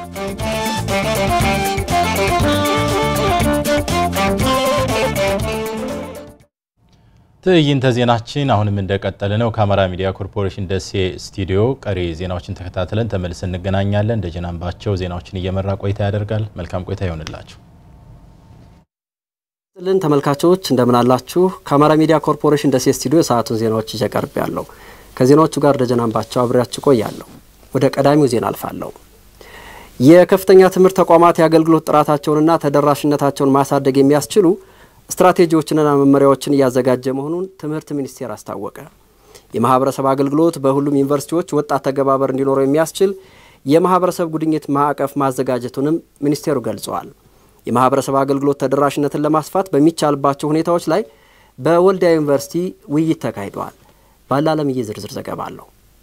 ትዕይንተ ዜናችን አሁንም እንደቀጠለ ነው። ከአማራ ሚዲያ ኮርፖሬሽን ደሴ ስቱዲዮ ቀሪ ዜናዎችን ተከታትለን ተመልሰን እንገናኛለን። ደጀን አምባቸው ዜናዎችን እየመራ ቆይታ ያደርጋል። መልካም ቆይታ ይሆንላችሁ። ልን ተመልካቾች እንደምን አላችሁ? ከአማራ ሚዲያ ኮርፖሬሽን ደሴ ስቱዲዮ የሰዓቱን ዜናዎች ይዤ ቀርብ ያለው ከዜናዎቹ ጋር ደጀን አምባቸው አብሬያችሁ ቆያለሁ። ወደ ቀዳሚው ዜና አልፋለሁ። የከፍተኛ ትምህርት ተቋማት የአገልግሎት ጥራታቸውንና ተደራሽነታቸውን ማሳደግ የሚያስችሉ ስትራቴጂዎችንና መመሪያዎችን እያዘጋጀ መሆኑን ትምህርት ሚኒስቴር አስታወቀ። የማህበረሰብ አገልግሎት በሁሉም ዩኒቨርሲቲዎች ወጣት ተገባበር እንዲኖረው የሚያስችል የማህበረሰብ ጉድኝት ማዕቀፍ ማዘጋጀቱንም ሚኒስቴሩ ገልጸዋል። የማህበረሰብ አገልግሎት ተደራሽነትን ለማስፋት በሚቻልባቸው ሁኔታዎች ላይ በወልዲያ ዩኒቨርሲቲ ውይይት ተካሂደዋል። ባለአለምዬ ዝርዝር ዘገባ አለው።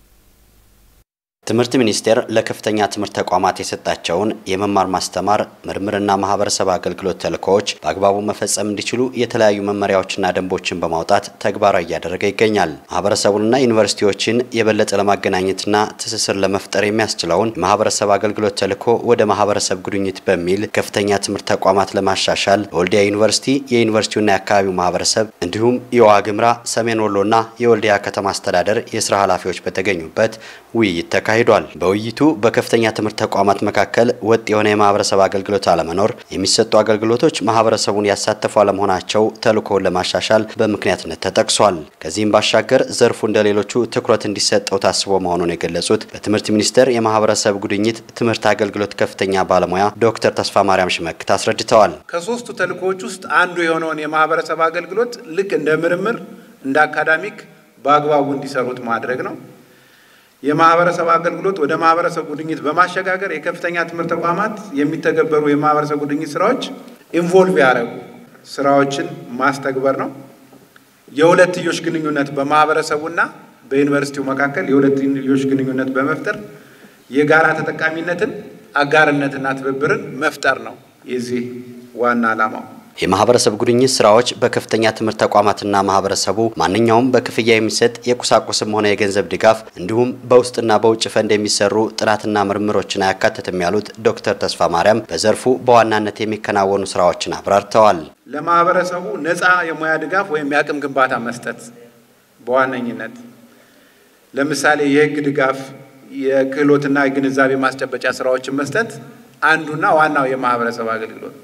ትምህርት ሚኒስቴር ለከፍተኛ ትምህርት ተቋማት የሰጣቸውን የመማር ማስተማር ምርምርና ማህበረሰብ አገልግሎት ተልእኮዎች በአግባቡ መፈጸም እንዲችሉ የተለያዩ መመሪያዎችና ደንቦችን በማውጣት ተግባራዊ እያደረገ ይገኛል። ማህበረሰቡንና ዩኒቨርሲቲዎችን የበለጠ ለማገናኘትና ትስስር ለመፍጠር የሚያስችለውን የማህበረሰብ አገልግሎት ተልእኮ ወደ ማህበረሰብ ጉድኝት በሚል ከፍተኛ ትምህርት ተቋማት ለማሻሻል በወልዲያ ዩኒቨርሲቲ የዩኒቨርሲቲውና የአካባቢው ማህበረሰብ እንዲሁም የዋግምራ ሰሜን ወሎና የወልዲያ ከተማ አስተዳደር የስራ ኃላፊዎች በተገኙበት ውይይት ተካሂዷል ተካሂዷል። በውይይቱ በከፍተኛ ትምህርት ተቋማት መካከል ወጥ የሆነ የማህበረሰብ አገልግሎት አለመኖር፣ የሚሰጡ አገልግሎቶች ማህበረሰቡን ያሳተፉ አለመሆናቸው ተልእኮውን ለማሻሻል በምክንያትነት ተጠቅሷል። ከዚህም ባሻገር ዘርፉ እንደ ሌሎቹ ትኩረት እንዲሰጠው ታስቦ መሆኑን የገለጹት በትምህርት ሚኒስቴር የማህበረሰብ ጉድኝት ትምህርት አገልግሎት ከፍተኛ ባለሙያ ዶክተር ተስፋ ማርያም ሽመክት አስረድተዋል። ከሶስቱ ተልእኮዎች ውስጥ አንዱ የሆነውን የማህበረሰብ አገልግሎት ልክ እንደ ምርምር እንደ አካዳሚክ በአግባቡ እንዲሰሩት ማድረግ ነው። የማህበረሰብ አገልግሎት ወደ ማህበረሰብ ጉድኝት በማሸጋገር የከፍተኛ ትምህርት ተቋማት የሚተገበሩ የማህበረሰብ ጉድኝት ስራዎች ኢንቮልቭ ያደረጉ ስራዎችን ማስተግበር ነው። የሁለትዮሽ ግንኙነት በማህበረሰቡና በዩኒቨርሲቲው መካከል የሁለትዮሽ ግንኙነት በመፍጠር የጋራ ተጠቃሚነትን፣ አጋርነትና ትብብርን መፍጠር ነው የዚህ ዋና ዓላማው። የማህበረሰብ ጉድኝት ስራዎች በከፍተኛ ትምህርት ተቋማትና ማህበረሰቡ ማንኛውም በክፍያ የሚሰጥ የቁሳቁስም ሆነ የገንዘብ ድጋፍ እንዲሁም በውስጥና በውጭ ፈንድ የሚሰሩ ጥናትና ምርምሮችን አያካትትም ያሉት ዶክተር ተስፋ ማርያም በዘርፉ በዋናነት የሚከናወኑ ስራዎችን አብራርተዋል። ለማህበረሰቡ ነፃ የሙያ ድጋፍ ወይም የአቅም ግንባታ መስጠት በዋነኝነት ለምሳሌ የህግ ድጋፍ፣ የክህሎትና የግንዛቤ ማስጨበጫ ስራዎችን መስጠት አንዱና ዋናው የማህበረሰብ አገልግሎት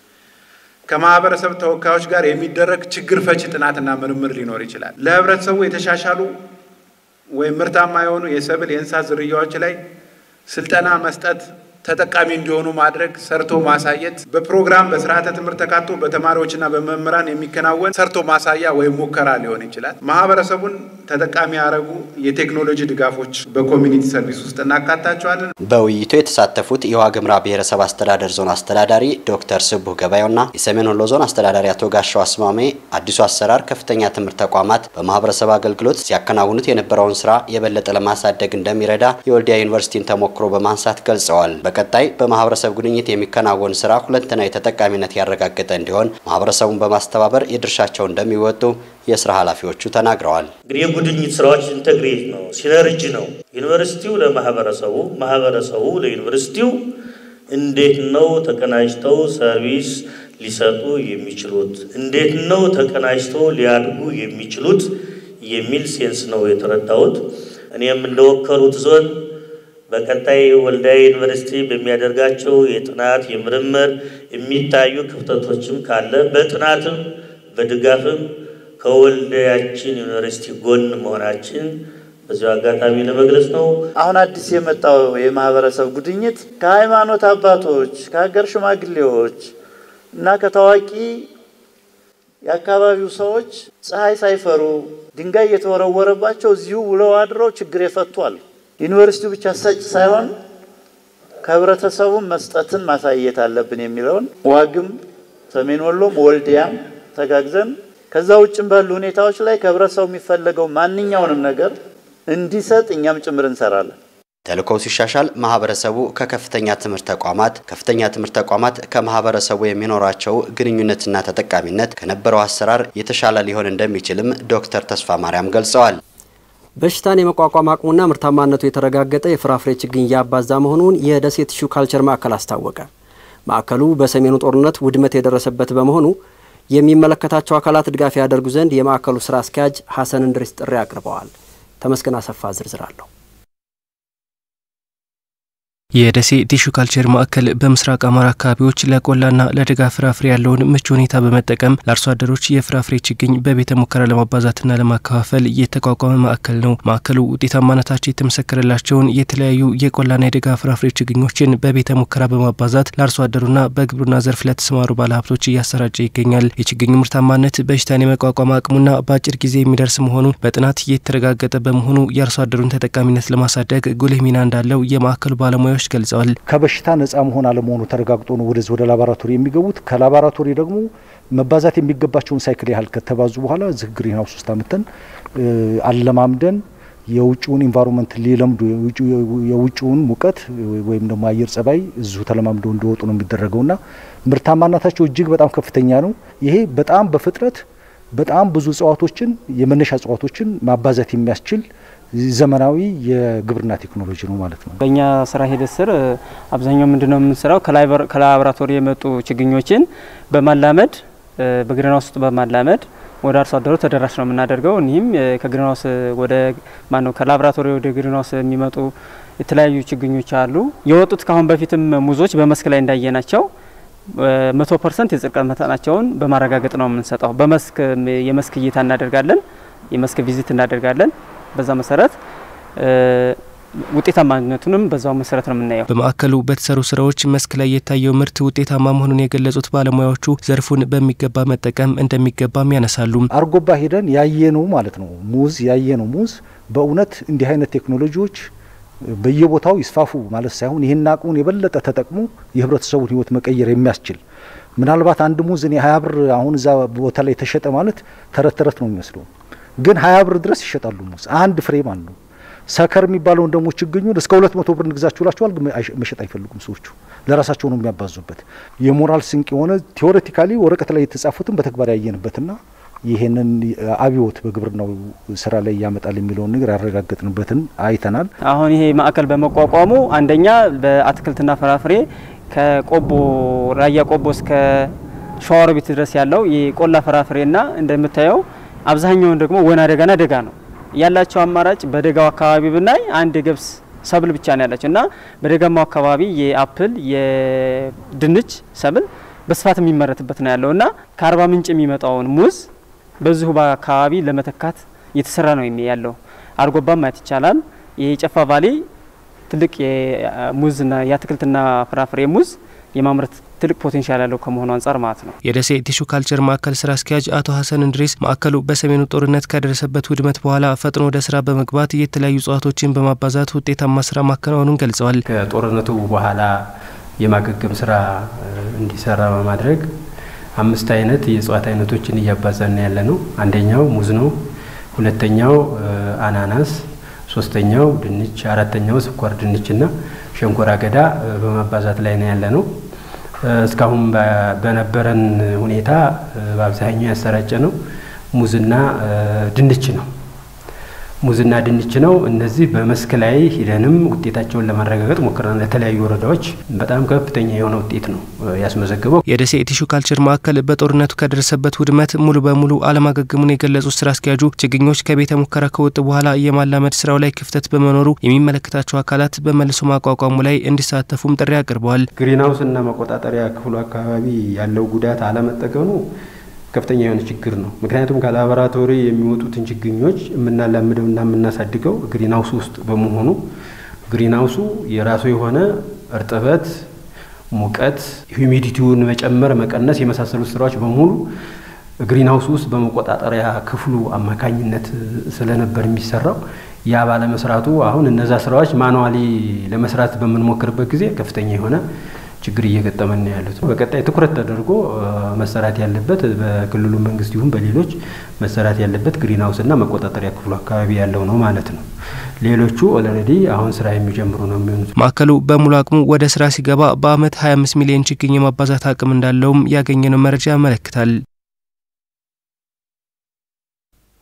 ከማህበረሰብ ተወካዮች ጋር የሚደረግ ችግር ፈቺ ጥናትና ምርምር ሊኖር ይችላል። ለህብረተሰቡ የተሻሻሉ ወይም ምርታማ የሆኑ የሰብል የእንስሳት ዝርያዎች ላይ ስልጠና መስጠት፣ ተጠቃሚ እንዲሆኑ ማድረግ፣ ሰርቶ ማሳየት፣ በፕሮግራም በስርዓተ ትምህርት ተካቶ በተማሪዎችና በመምህራን የሚከናወን ሰርቶ ማሳያ ወይም ሙከራ ሊሆን ይችላል። ማህበረሰቡን ተጠቃሚ ያደረጉ የቴክኖሎጂ ድጋፎች በኮሚኒቲ ሰርቪስ ውስጥ እናካታቸዋለን። በውይይቱ የተሳተፉት የዋግምራ ብሔረሰብ አስተዳደር ዞን አስተዳዳሪ ዶክተር ስቡህ ገበያውና የሰሜን ወሎ ዞን አስተዳዳሪ አቶ ጋሻው አስማሜ አዲሱ አሰራር ከፍተኛ ትምህርት ተቋማት በማህበረሰብ አገልግሎት ሲያከናውኑት የነበረውን ስራ የበለጠ ለማሳደግ እንደሚረዳ የወልዲያ ዩኒቨርሲቲን ተሞክሮ በማንሳት ገልጸዋል። በቀጣይ በማህበረሰብ ጉድኝት የሚከናወን ስራ ሁለንተናዊ ተጠቃሚነት ያረጋገጠ እንዲሆን ማህበረሰቡን በማስተባበር የድርሻቸው እንደሚወጡ የስራ ኃላፊዎቹ ተናግረዋል። እንግዲህ የጉድኝት ስራዎች ኢንተግሬት ነው፣ ሲነርጅ ነው። ዩኒቨርሲቲው ለማህበረሰቡ፣ ማህበረሰቡ ለዩኒቨርሲቲው እንዴት ነው ተቀናጅተው ሰርቪስ ሊሰጡ የሚችሉት? እንዴት ነው ተቀናጅተው ሊያድጉ የሚችሉት የሚል ሴንስ ነው የተረዳሁት። እኔም እንደወከሉት ዞን በቀጣይ ወልዲያ ዩኒቨርሲቲ በሚያደርጋቸው የጥናት የምርምር የሚታዩ ክፍተቶችም ካለ በጥናትም በድጋፍም ከወልዲያችን ዩኒቨርሲቲ ጎን መሆናችን በዚሁ አጋጣሚ ለመግለጽ ነው። አሁን አዲስ የመጣው የማህበረሰብ ጉድኝት ከሃይማኖት አባቶች፣ ከሀገር ሽማግሌዎች እና ከታዋቂ የአካባቢው ሰዎች ፀሐይ ሳይፈሩ ድንጋይ እየተወረወረባቸው እዚሁ ውለው አድረው ችግር የፈቷል። ዩኒቨርሲቲው ብቻ ሰጭ ሳይሆን ከህብረተሰቡም መስጠትን ማሳየት አለብን የሚለውን ዋግም፣ ሰሜን ወሎም፣ ወልዲያም ተጋግዘን ከዛ ውጭም ባሉ ሁኔታዎች ላይ ከህብረተሰቡ የሚፈለገው ማንኛውንም ነገር እንዲሰጥ እኛም ጭምር እንሰራለን። ተልእኮው ሲሻሻል ማህበረሰቡ ከከፍተኛ ትምህርት ተቋማት፣ ከፍተኛ ትምህርት ተቋማት ከማህበረሰቡ የሚኖራቸው ግንኙነትና ተጠቃሚነት ከነበረው አሰራር የተሻለ ሊሆን እንደሚችልም ዶክተር ተስፋ ማርያም ገልጸዋል። በሽታን የመቋቋም አቅሙና ምርታማነቱ የተረጋገጠ የፍራፍሬ ችግኝ እያባዛ መሆኑን የደሴ ቲሹ ካልቸር ማዕከል አስታወቀ። ማዕከሉ በሰሜኑ ጦርነት ውድመት የደረሰበት በመሆኑ የሚመለከታቸው አካላት ድጋፍ ያደርጉ ዘንድ የማዕከሉ ስራ አስኪያጅ ሀሰን እንድሪስ ጥሪ አቅርበዋል። ተመስገን አሰፋ ዝርዝር አለው። የደሴ ቲሹ ካልቸር ማዕከል በምስራቅ አማራ አካባቢዎች ለቆላና ለደጋ ፍራፍሬ ያለውን ምቹ ሁኔታ በመጠቀም ለአርሶ አደሮች የፍራፍሬ ችግኝ በቤተ ሙከራ ለማባዛትና ለማከፋፈል የተቋቋመ ማዕከል ነው። ማዕከሉ ውጤታማነታቸው የተመሰከረላቸውን የተለያዩ የቆላና የደጋ ፍራፍሬ ችግኞችን በቤተ ሙከራ በማባዛት ለአርሶ አደሩና በግብርና ዘርፍ ለተሰማሩ ባለሀብቶች እያሰራጨ ይገኛል። የችግኙ ምርታማነት በሽታን የመቋቋም አቅሙና በአጭር ጊዜ የሚደርስ መሆኑ በጥናት የተረጋገጠ በመሆኑ የአርሶ አደሩን ተጠቃሚነት ለማሳደግ ጉልህ ሚና እንዳለው የማዕከሉ ባለሙያዎች ገልጸዋል። ከበሽታ ነጻ መሆን አለመሆኑ ተረጋግጦ ነው ወደዚህ ወደ ላቦራቶሪ የሚገቡት። ከላቦራቶሪ ደግሞ መባዛት የሚገባቸውን ሳይክል ያህል ከተባዙ በኋላ እዚህ ግሪን ሀውስ ውስጥ አምተን አለማምደን የውጭውን ኢንቫይሮንመንት ሊለምዱ የውጭውን ሙቀት ወይም ደግሞ አየር ጸባይ እዚሁ ተለማምደው እንዲወጡ ነው የሚደረገውና ምርታማነታቸው እጅግ በጣም ከፍተኛ ነው። ይሄ በጣም በፍጥነት በጣም ብዙ እጽዋቶችን የመነሻ እጽዋቶችን ማባዛት የሚያስችል ዘመናዊ የግብርና ቴክኖሎጂ ነው ማለት ነው። በእኛ ስራ ሂደት ስር አብዛኛው ምንድነው የምንሰራው ከላቦራቶሪ የመጡ ችግኞችን በማላመድ በግሪንሃውስ ውስጥ በማላመድ ወደ አርሶ አደሩ ተደራሽ ነው የምናደርገው። እኒህም ከግሪንሃውስ ወደ ማነው ከላቦራቶሪ ወደ ግሪንሃውስ የሚመጡ የተለያዩ ችግኞች አሉ። የወጡት ካሁን በፊትም ሙዞች በመስክ ላይ እንዳየናቸው መቶ ፐርሰንት የጽድቀት መጠናቸውን በማረጋገጥ ነው የምንሰጠው። በመስክ የመስክ እይታ እናደርጋለን፣ የመስክ ቪዚት እናደርጋለን። በዛ መሰረት ውጤታማነቱንም በዛው መሰረት ነው የምናየው። በማዕከሉ በተሰሩ ስራዎች መስክ ላይ የታየው ምርት ውጤታማ መሆኑን የገለጹት ባለሙያዎቹ ዘርፉን በሚገባ መጠቀም እንደሚገባም ያነሳሉ። አርጎባ ሄደን ያየነው ማለት ነው ሙዝ ያየነው ሙዝ በእውነት እንዲህ አይነት ቴክኖሎጂዎች በየቦታው ይስፋፉ ማለት ሳይሆን ይህን አቅሙን የበለጠ ተጠቅሞ የህብረተሰቡን ህይወት መቀየር የሚያስችል ምናልባት አንድ ሙዝ እኔ ሀያ ብር አሁን እዛ ቦታ ላይ ተሸጠ ማለት ተረት ተረት ነው የሚመስለው ግን ሀያ ብር ድረስ ይሸጣሉ ሙዝ አንድ ፍሬ ማለት ነው። ሰከር የሚባለውን ደግሞ ችግኙን እስከ ሁለት መቶ ብር እንግዛችሁ ላችኋል፣ ግን መሸጥ አይፈልጉም ሰዎቹ ለራሳቸው ነው የሚያባዙበት። የሞራል ስንቅ የሆነ ቴዎሬቲካሊ ወረቀት ላይ የተጻፉትን በተግባር ያየንበትና ይሄንን አብዮት በግብርናው ስራ ላይ ያመጣል የሚለውን ነገር ያረጋገጥንበትን አይተናል። አሁን ይሄ ማዕከል በመቋቋሙ አንደኛ በአትክልትና ፍራፍሬ ከቆቦ ራያ ቆቦ እስከ ሸዋሮቢት ድረስ ያለው የቆላ ፍራፍሬና እንደምታየው አብዛኛውን ደግሞ ወና ደጋና ደጋ ነው ያላቸው አማራጭ። በደጋው አካባቢ ብናይ አንድ የገብስ ሰብል ብቻ ነው ያላቸው እና በደጋማው አካባቢ የአፕል የድንች ሰብል በስፋት የሚመረትበት ነው ያለው እና ከአርባ ምንጭ የሚመጣውን ሙዝ በዚሁ በአካባቢ ለመተካት እየተሰራ ነው ያለው። አርጎባ ማየት ይቻላል። የጨፋ ቫሌ ትልቅ የሙዝና የአትክልትና ፍራፍሬ ሙዝ የማምረት ትልቅ ፖቴንሻል ያለው ከመሆኑ አንጻር ማለት ነው። የደሴ ቲሹ ካልቸር ማዕከል ስራ አስኪያጅ አቶ ሀሰን እንድሪስ ማዕከሉ በሰሜኑ ጦርነት ከደረሰበት ውድመት በኋላ ፈጥኖ ወደ ስራ በመግባት የተለያዩ እጽዋቶችን በማባዛት ውጤታማ ስራ ማከናወኑን ገልጸዋል። ከጦርነቱ በኋላ የማገገም ስራ እንዲሰራ በማድረግ አምስት አይነት የእጽዋት አይነቶችን እያባዛን ያለ ነው። አንደኛው ሙዝ ነው። ሁለተኛው አናናስ፣ ሶስተኛው ድንች፣ አራተኛው ስኳር ድንችና ሸንኮራ አገዳ በማባዛት ላይ ነው ያለ ነው። እስካሁን በነበረን ሁኔታ በአብዛኛው ያሰራጨ ነው ሙዝና ድንች ነው። ሙዝና ድንች ነው። እነዚህ በመስክ ላይ ሂደንም ውጤታቸውን ለማረጋገጥ ሞክረናል። ለተለያዩ ወረዳዎች በጣም ከፍተኛ የሆነ ውጤት ነው ያስመዘግበው። የደሴ ቲሹ ካልቸር ማዕከል በጦርነቱ ከደረሰበት ውድመት ሙሉ በሙሉ አለማገገሙን የገለጹት ስራ አስኪያጁ ችግኞች ከቤተ ሙከራ ከወጡ በኋላ የማላመድ ስራው ላይ ክፍተት በመኖሩ የሚመለከታቸው አካላት በመልሶ ማቋቋሙ ላይ እንዲሳተፉም ጥሪ አቅርበዋል። ግሪንሀውስ እና መቆጣጠሪያ ክፍሉ አካባቢ ያለው ጉዳት አለመጠቀሙ ከፍተኛ የሆነ ችግር ነው። ምክንያቱም ከላቦራቶሪ የሚወጡትን ችግኞች የምናላምደውና የምናሳድገው ግሪንሀውስ ውስጥ በመሆኑ ግሪንሀውሱ የራሱ የሆነ እርጥበት፣ ሙቀት፣ ሂዩሚዲቲውን መጨመር፣ መቀነስ የመሳሰሉት ስራዎች በሙሉ ግሪንሀውስ ውስጥ በመቆጣጠሪያ ክፍሉ አማካኝነት ስለነበር የሚሰራው ያ ባለመስራቱ አሁን እነዛ ስራዎች ማኑዋሊ ለመስራት በምንሞክርበት ጊዜ ከፍተኛ የሆነ ችግር እየገጠመን ነው ያሉት። በቀጣይ ትኩረት ተደርጎ መሰራት ያለበት በክልሉ መንግስት ይሁን በሌሎች መሰራት ያለበት ግሪንሀውስና መቆጣጠሪያ ክፍሉ አካባቢ ያለው ነው ማለት ነው። ሌሎቹ ኦልሬዲ አሁን ስራ የሚጀምሩ ነው የሚሆኑት። ማዕከሉ በሙሉ አቅሙ ወደ ስራ ሲገባ በአመት 25 ሚሊዮን ችግኝ የማባዛት አቅም እንዳለውም ያገኘነው መረጃ ያመለክታል።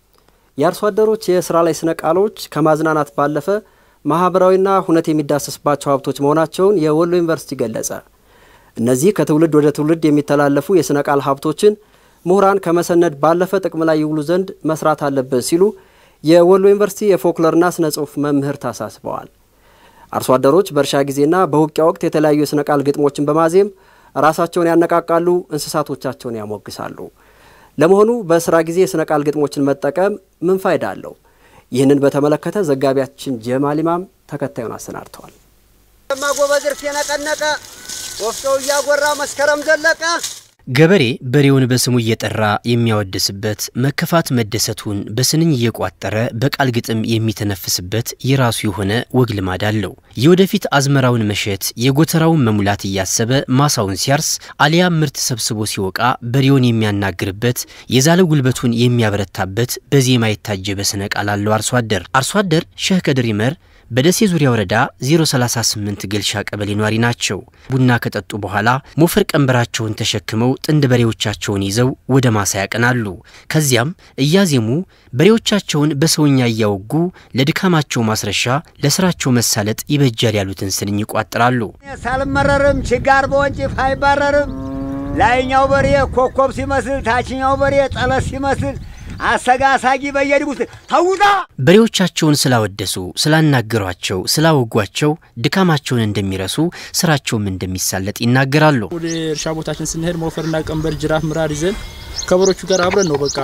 የአርሶ አደሮች የስራ ላይ ስነ ቃሎች ከማዝናናት ባለፈ ማህበራዊና ሁነት የሚዳሰስባቸው ሀብቶች መሆናቸውን የወሎ ዩኒቨርሲቲ ገለጸ። እነዚህ ከትውልድ ወደ ትውልድ የሚተላለፉ የስነ ቃል ሀብቶችን ምሁራን ከመሰነድ ባለፈ ጥቅም ላይ ይውሉ ዘንድ መስራት አለብን ሲሉ የወሎ ዩኒቨርሲቲ የፎክሎርና ስነ ጽሁፍ መምህርት አሳስበዋል። አርሶ አደሮች በእርሻ ጊዜና በውቂያ ወቅት የተለያዩ የስነ ቃል ግጥሞችን በማዜም ራሳቸውን ያነቃቃሉ፣ እንስሳቶቻቸውን ያሞግሳሉ። ለመሆኑ በስራ ጊዜ የስነ ቃል ግጥሞችን መጠቀም ምን ፋይዳ አለው? ይህንን በተመለከተ ዘጋቢያችን ጀማል ኢማም ተከታዩን አሰናድተዋል። ማጎበዝ እርፍ የነቀነቀ ወፍጮው እያጎራ መስከረም ዘለቀ ገበሬ በሬውን በስሙ እየጠራ የሚያወድስበት መከፋት መደሰቱን በስንኝ እየቋጠረ በቃል ግጥም የሚተነፍስበት የራሱ የሆነ ወግ ልማድ አለው። የወደፊት አዝመራውን መሸት የጎተራውን መሙላት እያሰበ ማሳውን ሲያርስ አሊያም ምርት ሰብስቦ ሲወቃ በሬውን የሚያናግርበት የዛለ ጉልበቱን የሚያበረታበት በዜማ የታጀበ ስነ ቃል አለው አርሶ አደር። አርሶ አደር ሼህ ከድር ይመር በደሴ ዙሪያ ወረዳ 038 ገልሻ ቀበሌ ኗሪ ናቸው። ቡና ከጠጡ በኋላ ሞፈር ቀንበራቸውን ተሸክመው ጥንድ በሬዎቻቸውን ይዘው ወደ ማሳ ያቀናሉ። ከዚያም እያዜሙ በሬዎቻቸውን በሰውኛ እያወጉ ለድካማቸው ማስረሻ፣ ለስራቸው መሳለጥ ይበጃል ያሉትን ስንኝ ይቋጥራሉ። ሳልመረርም ችጋር በወንጭፍ አይባረርም። ላይኛው በሬ ኮከብ ሲመስል፣ ታችኛው በሬ ጠለስ ሲመስል አሰጋሳጊ በየድጉት ተውጣ በሬዎቻቸውን ስላወደሱ፣ ስላናገሯቸው፣ ስላወጓቸው ድካማቸውን እንደሚረሱ ስራቸውም እንደሚሳለጥ ይናገራሉ። ወደ እርሻ ቦታችን ስንሄድ ሞፈርና ቀንበር፣ ጅራፍ፣ ምራር ይዘን ከበሮቹ ጋር አብረን ነው በቃ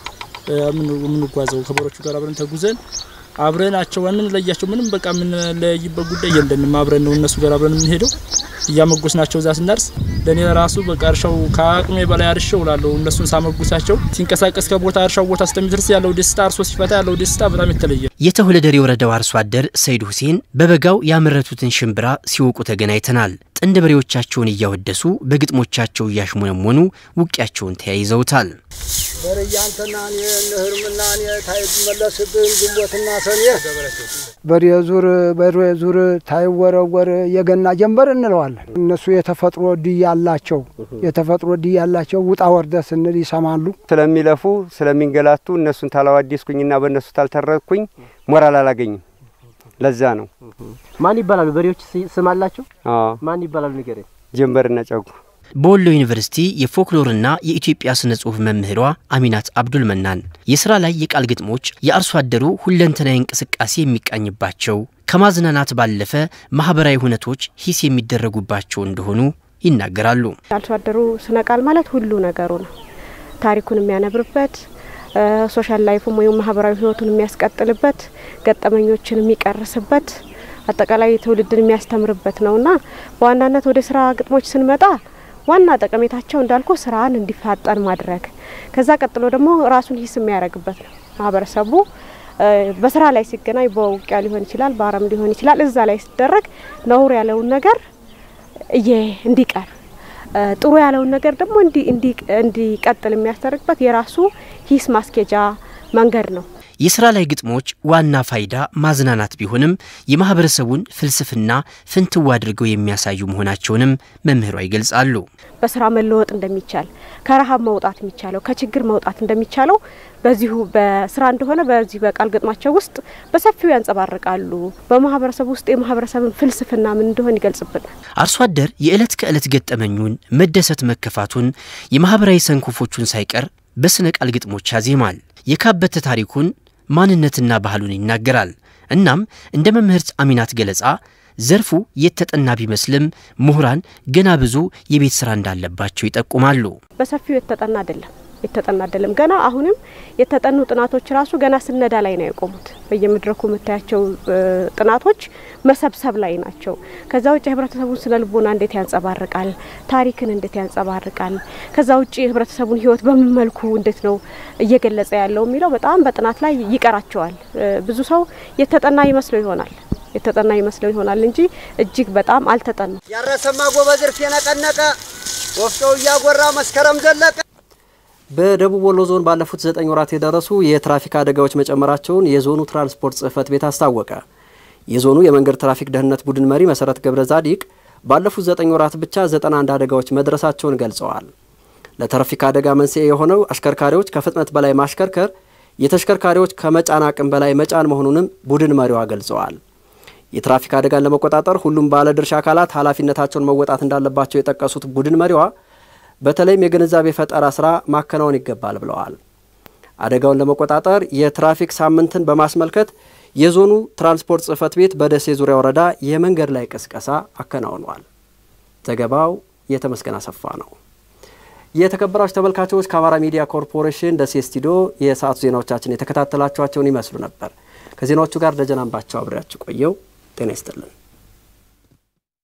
የምንጓዘው። ከበሮቹ ጋር አብረን ተጉዘን አብረናቸው የምንለያቸው ምንም በቃ የምንለያይበት ጉዳይ የለንም። አብረን ነው እነሱ ጋር አብረን የምንሄደው እያመጎስናቸው እዛ ስናርስ ለእኔ ራሱ በቃ እርሻው ከአቅሜ በላይ አርሼ እውላለሁ። እነሱን ሳመጉሳቸው ሲንቀሳቀስ ከቦታ እርሻው ቦታ እስከሚደርስ ያለው ደስታ፣ አርሶ ሲፈታ ያለው ደስታ በጣም የተለየ። የተሁለደሬ ወረዳው አርሶ አደር ሰይድ ሁሴን በበጋው ያመረቱትን ሽምብራ ሲወቁ ተገናኝተናል። ጥንድ በሬዎቻቸውን እያወደሱ በግጥሞቻቸው እያሽሞነሞኑ ውቂያቸውን ተያይዘውታል። በርያንተና እኔ እህርምና እኔ ታይመለስብን ግንቦትና ሰኔ በሬ ዙር በሬ ዙር ታይወረወር የገና ጀንበር እንለዋለን። እነሱ የተፈጥሮ ድይ ያላቸው የተፈጥሮ ድይ ያላቸው ውጣ ወርደ ስንል ይሰማሉ። ስለሚለፉ ስለሚንገላቱ እነሱን ታላዋዲስኩኝና በእነሱ ታልተረኩኝ ሞራል አላገኝም። ለዛ ነው። ማን ይባላሉ? በሬዎች ስም አላቸው? ማን ይባላሉ? ንገረኝ። ጀንበርና ጨጉ በወሎ ዩኒቨርሲቲ የፎክሎርና የኢትዮጵያ ስነ ጽሁፍ መምህሯ አሚናት አብዱል መናን የስራ ላይ የቃል ግጥሞች የአርሶ አደሩ ሁለንተናዊ እንቅስቃሴ የሚቃኝባቸው ከማዝናናት ባለፈ ማህበራዊ ሁነቶች ሂስ የሚደረጉባቸው እንደሆኑ ይናገራሉ። አርሶ አደሩ ስነ ቃል ማለት ሁሉ ነገሩ ነው። ታሪኩን የሚያነብርበት ሶሻል ላይፉም ወይም ማህበራዊ ህይወቱን የሚያስቀጥልበት ገጠመኞችን የሚቀርስበት አጠቃላይ ትውልድን የሚያስተምርበት ነውና በዋናነት ወደ ስራ ግጥሞች ስንመጣ ዋና ጠቀሜታቸው እንዳልኩ ስራን እንዲፋጠን ማድረግ፣ ከዛ ቀጥሎ ደግሞ ራሱን ሂስ የሚያደርግበት ነው። ማህበረሰቡ በስራ ላይ ሲገናኝ በውቂያ ሊሆን ይችላል፣ በአረም ሊሆን ይችላል። እዛ ላይ ሲደረግ ነውር ያለውን ነገር እየ እንዲቀር ጥሩ ያለውን ነገር ደግሞ እንዲቀጥል የሚያስደርግበት የራሱ ሂስ ማስኬጃ መንገድ ነው። የስራ ላይ ግጥሞች ዋና ፋይዳ ማዝናናት ቢሆንም የማህበረሰቡን ፍልስፍና ፍንትው አድርገው የሚያሳዩ መሆናቸውንም መምህሯ ይገልጻሉ። በስራ መለወጥ እንደሚቻል፣ ከረሃብ መውጣት የሚቻለው ከችግር መውጣት እንደሚቻለው በዚሁ በስራ እንደሆነ በዚህ በቃል ግጥማቸው ውስጥ በሰፊው ያንጸባርቃሉ። በማህበረሰቡ ውስጥ የማህበረሰብን ፍልስፍና ምን እንደሆነ ይገልጽብናል። አርሶ አደር የዕለት ከዕለት ገጠመኙን መደሰት፣ መከፋቱን፣ የማህበራዊ ሰንኮፎቹን ሳይቀር በስነ ቃል ግጥሞች ያዜማል። የካበተ ታሪኩን ማንነትና ባህሉን ይናገራል። እናም እንደ መምህርት አሚናት ገለጻ ዘርፉ የተጠና ቢመስልም ምሁራን ገና ብዙ የቤት ስራ እንዳለባቸው ይጠቁማሉ። በሰፊው የተጠና አይደለም የተጠና አይደለም። ገና አሁንም የተጠኑ ጥናቶች ራሱ ገና ስነዳ ላይ ነው የቆሙት። በየመድረኩ የምታያቸው ጥናቶች መሰብሰብ ላይ ናቸው። ከዛ ውጭ የህብረተሰቡን ስነ ልቦና እንዴት ያንጸባርቃል፣ ታሪክን እንዴት ያንጸባርቃል፣ ከዛ ውጭ የህብረተሰቡን ህይወት በምን መልኩ እንዴት ነው እየገለጸ ያለው የሚለው በጣም በጥናት ላይ ይቀራቸዋል። ብዙ ሰው የተጠና ይመስለው ይሆናል የተጠና ይመስለው ይሆናል እንጂ እጅግ በጣም አልተጠኑ። ያረሰማ ጎበዝ እርፍ የነቀነቀ ወፍጮው እያጎራ መስከረም ዘለቀ በደቡብ ወሎ ዞን ባለፉት ዘጠኝ ወራት የደረሱ የትራፊክ አደጋዎች መጨመራቸውን የዞኑ ትራንስፖርት ጽህፈት ቤት አስታወቀ። የዞኑ የመንገድ ትራፊክ ደህንነት ቡድን መሪ መሰረት ገብረ ዛዲቅ ባለፉት ዘጠኝ ወራት ብቻ 91 አደጋዎች መድረሳቸውን ገልጸዋል። ለትራፊክ አደጋ መንስኤ የሆነው አሽከርካሪዎች ከፍጥነት በላይ ማሽከርከር፣ የተሽከርካሪዎች ከመጫን አቅም በላይ መጫን መሆኑንም ቡድን መሪዋ ገልጸዋል። የትራፊክ አደጋን ለመቆጣጠር ሁሉም ባለድርሻ አካላት ኃላፊነታቸውን መወጣት እንዳለባቸው የጠቀሱት ቡድን መሪዋ በተለይም የግንዛቤ ፈጠራ ስራ ማከናወን ይገባል ብለዋል። አደጋውን ለመቆጣጠር የትራፊክ ሳምንትን በማስመልከት የዞኑ ትራንስፖርት ጽሕፈት ቤት በደሴ ዙሪያ ወረዳ የመንገድ ላይ ቅስቀሳ አከናውኗል። ዘገባው የተመስገን አሰፋ ነው። የተከበራችሁ ተመልካቾች ከአማራ ሚዲያ ኮርፖሬሽን ደሴ ስቱዲዮ የሰዓቱ ዜናዎቻችን የተከታተላችኋቸውን ይመስሉ ነበር። ከዜናዎቹ ጋር ደጀን አምባቸው አብሬያችሁ ቆየው። ጤና ይስጥልን።